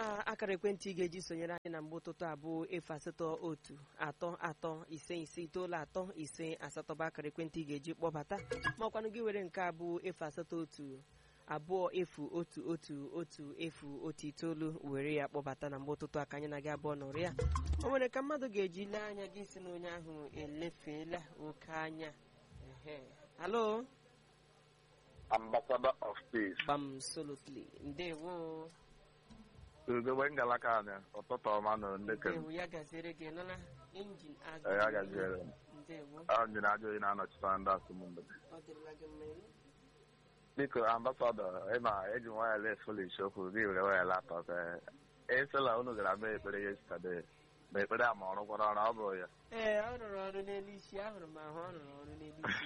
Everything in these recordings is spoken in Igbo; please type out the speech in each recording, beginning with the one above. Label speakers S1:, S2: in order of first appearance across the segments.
S1: mma akara ekwentị ị ga-eji sonyere anyị na mgbe ụtụtụ abụọ efu asatọ otu atọ atọ ise ise itoolu atọ ise asatọ bụ akara ekwentị ị ga-eji kpọbata ma ọkwanụ gị were nke abụọ efu asatọ otu abụọ efu otu otu otu efu otu itoolu were ya kpọbata na mgbe ụtụtụ aka anyị na gị abụọ nọrọ ya o nwere ka mmadụ ga-eji lee anya gị si na onye ahụ elefeela oke anya ehe halo
S2: ambassador of peace
S1: gbam solotly ndewo
S2: ugogbe ngalaka anyị ụtụtụ ọma na ndekere
S1: ndewo ya gaziere gị nụla injin azụ
S2: ya gaziere m.
S1: ndewo
S2: njin ajọ oyi na-anọchite anya ndị asụmndụ
S1: ọ dịrịla gị mma ịnụ?
S2: biko ambasadọ ịma eji wayales folish okwu gị were wayal atọ ka esela unu gara mee ekpere yestade ma ekpere a ma ọrụ gwara ọrụ ọ bụrụ ya
S1: ee ọ rụrụ ọrụ n'elu isi ahụrụ m ahụ ọ rụrụ ọrụ n'elu isi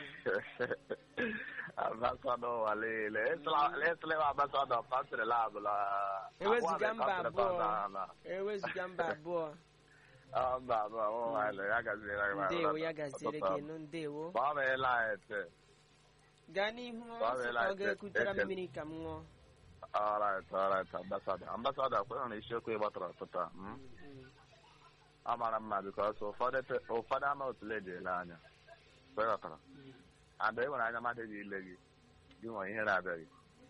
S2: ambasadọ ụwa niile esela ambasadọ pasịrị labụla
S1: Ewezuga mba abụọ. ewezụga mba abụọ
S2: mba abụọ ụmụ ya gaziere gị ma
S1: ndewo
S2: ọrụ
S1: ya gaziere
S2: ụtụtụ
S1: gị
S2: ọma.
S1: nụ ndewo
S2: gbanweela anyị ete
S1: gaa n'ihu
S2: Ọ
S1: ọsọ
S2: dịla
S1: ka ọ ga-ekutara
S2: eke-
S1: mmiri ka m ṅụọ
S2: Alright, alright, ambassador. Ambassador, kwenye na isiokwu ị gbatara ọtụtụ a, mm?
S1: Mm.
S2: ọ mara mma bikos ụfọdụ pe- ụfọdụ ama otu le ele anya kweghọtara
S1: Mm.
S2: and e nwere anya mmadụ gị ile gị gị nwere ihe na-abịaghị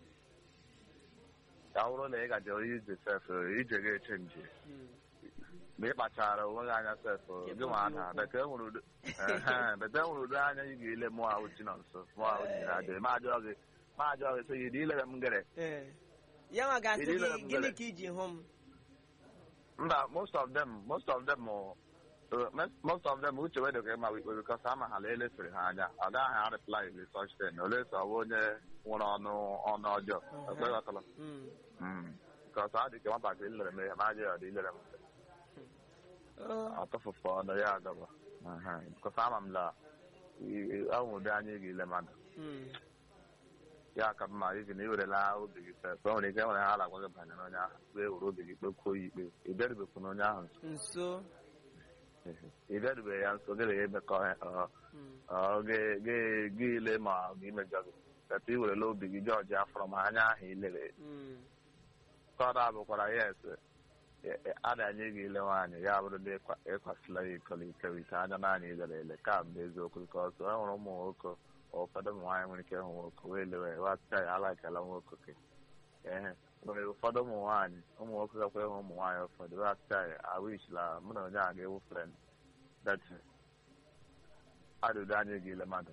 S2: ka ọ bụrụ na ị gaje ije sef ije gị eche nje
S1: Mm.
S2: ma ị kpachara onwe gị anya sef gị nwa ada bete enwere udo ehe, bete enwere udo anya ị ga-ile mụọ ahụ chi nọ nso mụọ ahụ ji na-adị ma ajụọ gị ma ajụọ gị sị gị dị ilere m ngere
S1: Ee. ya nwa ga-asị
S2: Iri
S1: gị
S2: na mbere.
S1: gịnị ka iji hụ m
S2: mba most of them most of them uh, most of them uche wedo ka ịma ikpe bikos ama ha lele fere ha anya ọ gaghị a reply le such thing ole so ọ bụ onye nwere ọnụ ọnụ ọjọọ
S1: Mhm.
S2: ekweghọtala
S1: Mm.
S2: bikos ọ dị ka nwatakịrị lere m ihe ma ajọ ọ dị ilere m
S1: Oh.
S2: ọtụfụfụ ọnụ ya agaba bikos ama m la ahụ ụdị anya ị ga-ile mmadụ
S1: Mm.
S2: ya ka mma ibi na iwerela obi gị sef o nwere ike nwere ha na-agwa gị banyere onye ahụ wee were obi gị kpekwuo ya ikpe ị bịarubekwu na onye ahụ nso
S1: nso
S2: ị bịarubeghị ya nso gị na ya emekọ ọ
S1: Mm.
S2: ọ ga- ga- gị ile ma ọ ga-imejọ gị kata i werela obi gị jọji afọrọ ma anya ahụ ilere
S1: Mm.
S2: kọda bụkwara yes a na-anye gị ile nwaanyị ya bụrụ na ịkwa- ịkwasịla ya iko ikerịta anya naanị ilere ele ka bụ eziokwu nke ọzọ e nwere ụmụ nwoke ụfọdụ ụmụ nwaanyị nwere ike ịhụ nwoke wee lewe wasịa ya alaikala nwoke ke ehe nwere ụfọdụ ụmụ nwaanyị ụmụ nwoke gakwa ịhụ ụmụ nwaanyị ụfọdụ wasịa ya awishla mụ na onye a ga-ewu frend dat adụdụ anya gị ile mmadụ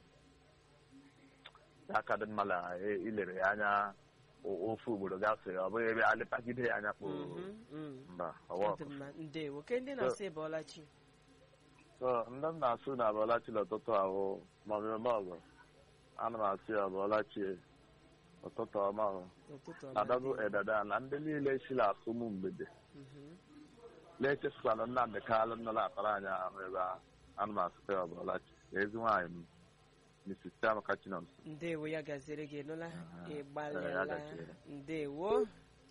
S2: ya ka dị mma na ilere ya anya o- ofu ugboro gafee ọ bụghị ebe alịpagide ya anya kpoo
S1: Mhm. Mm.
S2: mba
S1: Ọ
S2: ọwa
S1: dị mma ndewo ke ndị na-asị ịbọọla chi
S2: so ndị m na-asụ na abụọlachi n'ụtụtụ ahụ ma mmemme ọgụ ana m asị ya abụọlachi ụtụtụ ọma ahụ
S1: ụtụtụ ọma
S2: adago
S1: ndewo.
S2: edada na ndị niile si na-asụ m mgbede
S1: Mhm.
S2: na-echefukwana nnamdị kalụ nọ na-akpara anyị ahụ ebe ahụ ana m asụkwa ya abụọlachi na ezi nwaanyị m Mrs. Chiamaka Chinomso
S1: ndewo ya gaziere gị nụla
S2: Aha.
S1: ị
S2: Ee, ya
S1: gbalịala
S2: gaziere.
S1: ndewo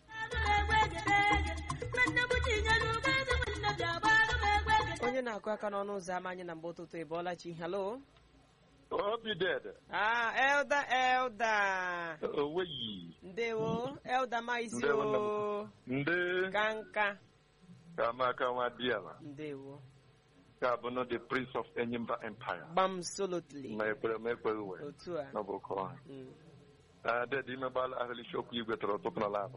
S1: onye na-akụ aka n'ọnụ ụzọ ámá anyị na mgbe ụtụtụ ị bọọla chi halo
S2: obi ded
S1: ah elda elda
S2: oweyi
S1: ndewo elda maisi
S2: Ndewo, nne m.
S1: o
S2: ndị
S1: ka nka
S2: kamaka nwa diala
S1: ndewo
S2: ka bụ no the prince of enyimba empire
S1: gbam solotly
S2: ma ekpere ma ekpeghị wee
S1: otu a
S2: n'ụbọkọ ọha
S1: Mm.
S2: dede imegbala ahụlishi okwu igwe tọrọ ụtụtụ na labụ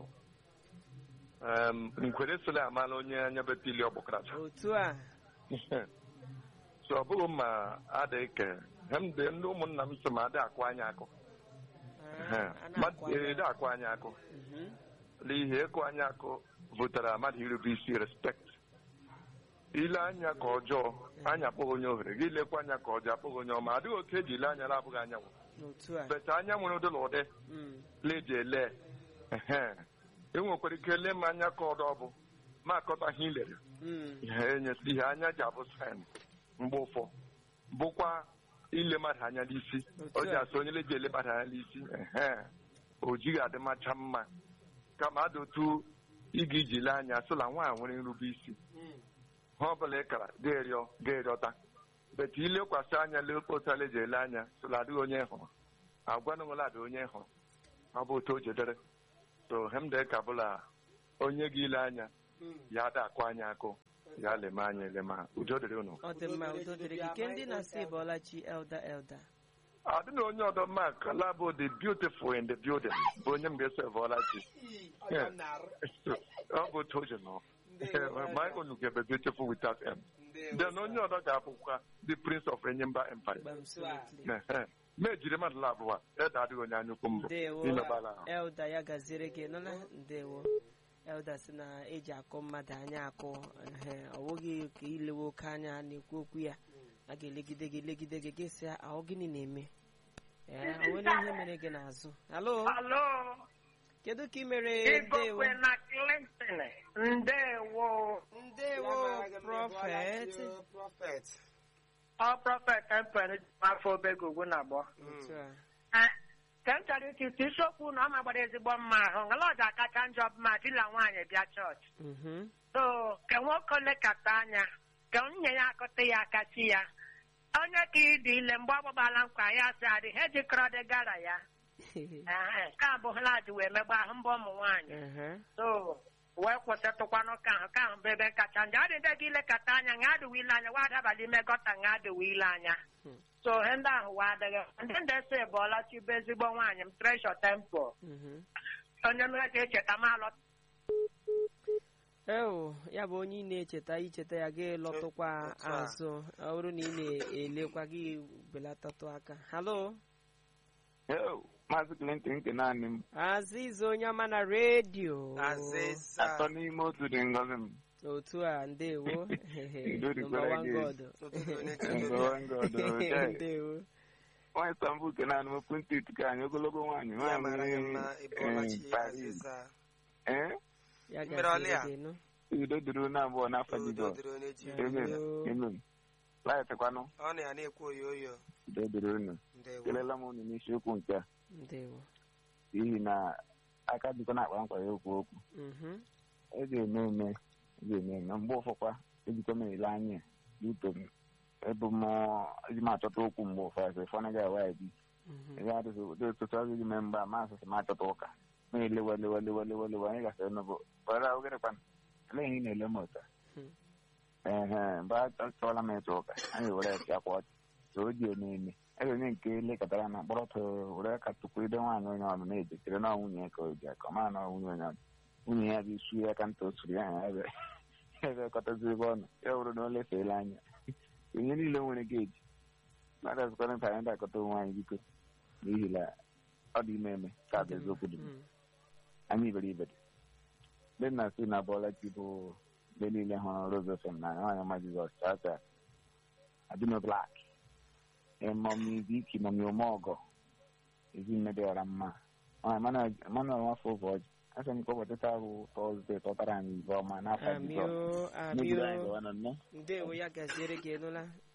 S2: nkwere sole amala onye anya betili ọgbọkaracha
S1: otu a
S2: so ọ bụghị ma adị ke hemde ndị ụmụnna m so ma adị akụ anya akụ
S1: Ah, a na-akwa ya.
S2: ede akụ anya akụ
S1: Mhm.
S2: n'ihi ịkụ anya akụ vụtara mmadụ irube isi respekt ile anya ka ọjọọ anya akpọghị onye ohere gị lekwa anya ka ọjọọ akpọghị onye ọma adịghị oke eji ile anya na-abụghị anyanwụ
S1: otu a
S2: beta anya nwere ụdị na ụdị
S1: Mm.
S2: leji ele ehe e nwekwara ike lee m anya ka ọdọ bụ ma akọta ihe ilere
S1: Mm.
S2: ihe enyesi ihe anya ji abụ sayensị mgbe ụfọ bụkwa ile mmadụ anya n'isi
S1: Otu
S2: o ji
S1: a.
S2: asị onye leji ele mmadụ anya n'isi ehe o jighị adị macha mma kama adị otu ị ga-iji lee anya sịla nwaanyị nwere nrube isi
S1: Mm.
S2: ha ọbụla ị kara ga-erịọ ga-erịọta beta ilekwasị anya lekpotala eji ele anya sịla adịghị onye ị hụrụ agwa na nwere adị onye ị hụrụ ọ bụ otu o jedere so hemde ka bụla
S3: onye gị ile anya ya ada akụ anya akụ ya leme anya elema udo dịrị unu
S1: ọ dị mma udo dịrị gị ke ndị na-asị ịbọọla chi elda elda
S3: ọ dị na onye ọdọ mak labụ the beautiful in the building bụ onye m ga-eso evọla chi ọ bụ otu oji nọ my own ga be beautiful without m then onye ọdọ ga-abụkwa the prince of enyimba empire
S1: Absolutely.
S3: Ehe. ma ejiri mmadụ labụ a ede adịghị onye anya ukwu mbụ
S1: ndewo
S3: imebala ahụ
S1: elda ya gaziere gị nụla ndewo elda si na eji akụ mmadụ anya akụ ehe, ọ bụghị ka ilewe oke anya na-ekwu okwu ya a ga-elegide gị legide gị gị sị ahụ gịnị na-eme ee o nwere ihe mere gị n'azụ halo
S4: Alo,
S1: kedu ka ị mere ndewo
S4: Igokwe na Clinton. Ndewo.
S1: ndewo prọfet
S4: Ọ prọfet Emperor afọ obego ugwu na abụọ.
S1: otu a
S4: Ah, Ka m chọrọ iti isiokwu na ọ magbara ezigbo mma ahụ. Ngalọja kacha njọ mma dila nwaanyị bịa chọọchị.
S1: mhm.
S4: So, ka nwoke lekata anya, ka nwunye ya akụta ya akachi ya. Onye ka ịdị ile mgbe ọ gbagbala nkwa ya sị adị ha ejikọrọ dị gara ya. Ehe, Nke a bụ hụladị wee megba ahụ mbọ ụmụ nwaanyị.
S1: Ehe.
S4: so wee kwụsịtụkwanụ ka ahụ ka ahụ bụ ebe kacha njọ ọ dị ndị gị ilekọta anya nga adịwa ile anya wa adabala ime gọta nga adịwa ile anya
S1: Hmm.
S4: so ihe ndị ahụ wa adịghị ndị ndị ese bụọla chibu ezigbo nwaanyị m tresho tempo
S1: Mhm.
S4: onye mere ka echeta m alọ
S1: eo ya bụ onye ị na-echeta icheta ya gị lọtụkwa
S5: Otu a.
S1: azụ ọ bụrụ na ị na-elekwa gị belatatụ aka halo
S6: maazị Clinton nke naanị m
S1: aziza onye ọma na redio
S5: Azịza.
S6: atọ n'ime otu dị ngọzi m
S1: otu a ndewo
S6: Udo dịkwara
S1: Number one
S6: gị.
S1: God.
S5: Ụtụtụ onye kere
S6: Ngọwa ngọdọ, okay.
S1: ndewo
S6: nwaanyị Istanbul nke naanị m pụntị ka anyị ogologo nwaanyị
S5: ya mara gị mma
S6: nwaanyị
S5: ịbụọla
S6: eh,
S5: chi
S6: Paris
S5: azịza
S6: ee
S1: ya
S5: Mmiri
S1: gaziri
S5: ọlịa.
S1: gị nụ
S6: udo dịrị unu abụọ n'afọ
S5: udo
S6: Jizọs
S5: dịrị onye ji
S6: amen
S1: Udo.
S6: amen laịtịkwanụ
S5: ọ na ya na-ekwu oyo oyo
S6: udo dịrị unu
S5: ndewo
S6: kelela m unu n'isiokwu nke a
S1: ndewo
S6: n'ihi na aka dịkwa na-akpa nkwa ya okwu okwu
S1: Mhm.
S6: e ga-eme eme e ga-eme eme mgbe ụfọkwa ejikwa m ele anya n'uto m ebu m eji m achọta okwu mgbe ụfọdụ ịfọ na ga-awa ya bi
S1: Mhm.
S6: ebe adịghị ụdị ụtụtụ ọzọ ime mgbe a masị sị m achọta ụka ma elewe lewe lewe lewe lewe anyị gasịrị n'ụbụ bara ogerekwa elee ihe ị na-ele m ụta
S1: Hmm.
S6: ehe mgbe achọọla m ịtụ ụka anyị were ya pịakwa ọchị so o ji eme eme ebe onye nke lekọtara na mkpọrọtụ were ka tupu ide nwaanyị onye ọbụla na-ejekere na nwunye ya ka o ji aka ọ mara na ọ nwunye onye ọbụla nwunye ya bụ isu ya ka nta o suru ya ha ebe ebe kọtazi ebe ọnụ ya bụrụ na o lefeela anya onye niile nwere geji mmadụ azụkwara nta anyị dakọta onwe anyị biko n'ihi na ọ dị ime eme ka bụ eziokwu dị
S1: Mm.
S6: anyị iberibe dị ndị nna si na bọọla chi bụ mgbe niile hụrụ rozefem na nwaanyị ọma jizọs chacha adịno blak ịmọmi iziki mọmi omeọgọ ezinne dị ọra mma nwaanyị manuel nwafọ ụbọchị asị m ka ụbọchị taa bụ tọzdee tọtara anyị ibe ọma n'afọ
S1: amio
S6: jizọs megide anyị
S1: amio
S6: gawa na nne
S1: ndewo ya gaziere gị nụla